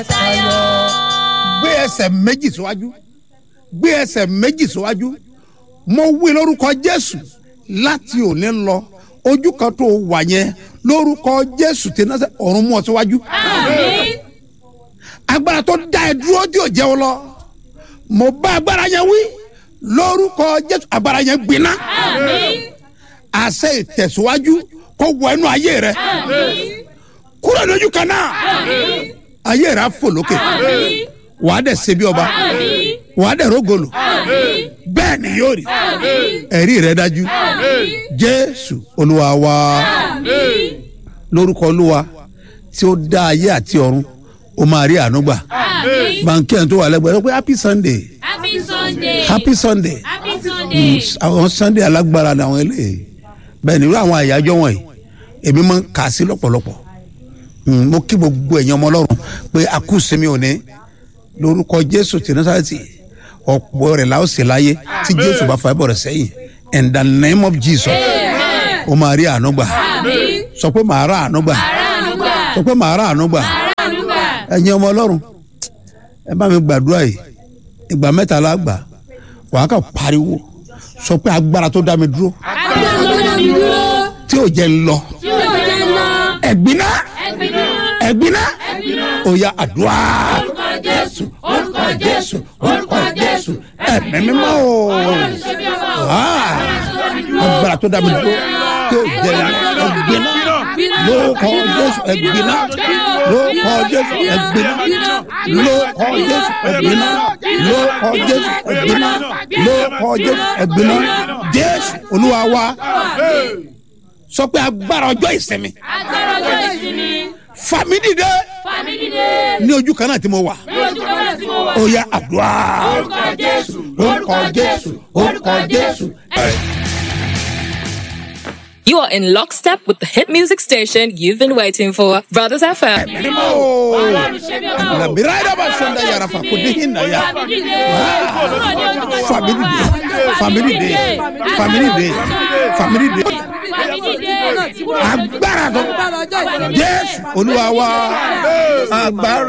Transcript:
tayọ. gbé ẹsẹ̀ méjì síwájú gbé ẹsẹ̀ méjì síwájú mo wí lórúkọ jésù láti òní lọ ojú kan tó wà yẹn lórúkọ jésù tí náà ọ̀run mú ọ síwájú àmín. agbára tó dá ẹ dúró tí ò jẹ́ ọ lọ mo bá agbára yẹn wí lórúkọ jésù agbára yẹn gbiná àmín. àṣẹ ìtẹ̀síwájú kó wọ ẹnu ayé rẹ àmín. kúrò lójú kan náà àmín. ayé rẹ á fò lókè àmín. wàá dẹ̀ ṣe bí ọba àmín. wàá dẹ̀ rógolo àmín. bẹ́ẹ̀ ni yóò rí àmín. ẹ̀rí rẹ dájú jésù olúwa wa àmín. lórúkọ olúwa tí ó dá ayé àti ọ̀run ó máa rí àánú gbà àmín. bànkì ẹ̀ tó wà lẹ́gbẹ̀ẹ́ rẹ pé happy sunday happy sunday. happy sunday happy sunday. àwọn sunday alágbára ni àwọn eléyìí bẹ́ẹ̀ ni irú àwọn àyájọ́ wọ̀nyí èmi máa ń kà á sí lọ́pọ̀lọpọ̀ Mm, mo kí gbogbo ẹ̀yin ọmọ ọlọ́run pé a kú sinmi òní lórúkọ jésù tí nasarati ọ̀pọ̀ rẹ̀ la ó sì láyé tí jésù bá fa ẹ̀bọ̀ rẹ̀ sẹ́yìn in the name of jesus ó máa rí àánú gbà àmín. sọ pé màá rà àánú gbà àánú gbà. sọ pé màá rà àánú gbà àánú gbà. ẹ̀yin ọmọ ọlọ́run ẹ bá mi gbàdúrà yìí ìgbà mẹ́ta la gbà wàá kà pariwo sọ pé agbára tó dá mi dúró agbára tó dá mi dúró. tí ò jẹ́ ń lọ tí ó jẹ́ lọ. ẹ̀gbiná ẹgbẹ́ náà. ẹ̀gbiná ẹgbẹ́ ó yá àdúrà orúkọ jésù orúkọ jésù orúkọ jésù ẹ̀mí mímọ́ o ọlọ́run ṣe bí ọba o. Ah, agbára tó dá mi dúró tí ò jẹ́ ń lọ ẹ̀gbiná lórúkọ jésù ẹ̀gbiná lórúkọ jésù ẹ̀gbiná lórúkọ jésù ẹ̀gbiná lórúkọ jésù ẹ̀gbiná lórúkọ jésù ẹ̀gbiná jésù olúwa wa sọ pé agbára ọjọ́ ìsinmi agbára ọjọ́ ìsinmi fàmí dìde fàmí dìde ní ojú kan náà tí mo wà ní ojú kan náà tí mo wà. ó yá àdúrà orúkọ jésù orúkọ jésù orúkọ jésù. You are in lockstep with the hit music station you've been waiting for, Brothers FM. mímọ́ o ọlọ́run ṣe bí ọba o. làbíra ẹ̀dá bá sọ̀ndà yàrá fà kò dín hinna yá fàmí dìde kúrò ní ojú kan tí mo fàmí wà. dìde fàmí dìde fàmí dìde fàmí dìde fàmí dìde. agbára tó jésù olúwa wa agbára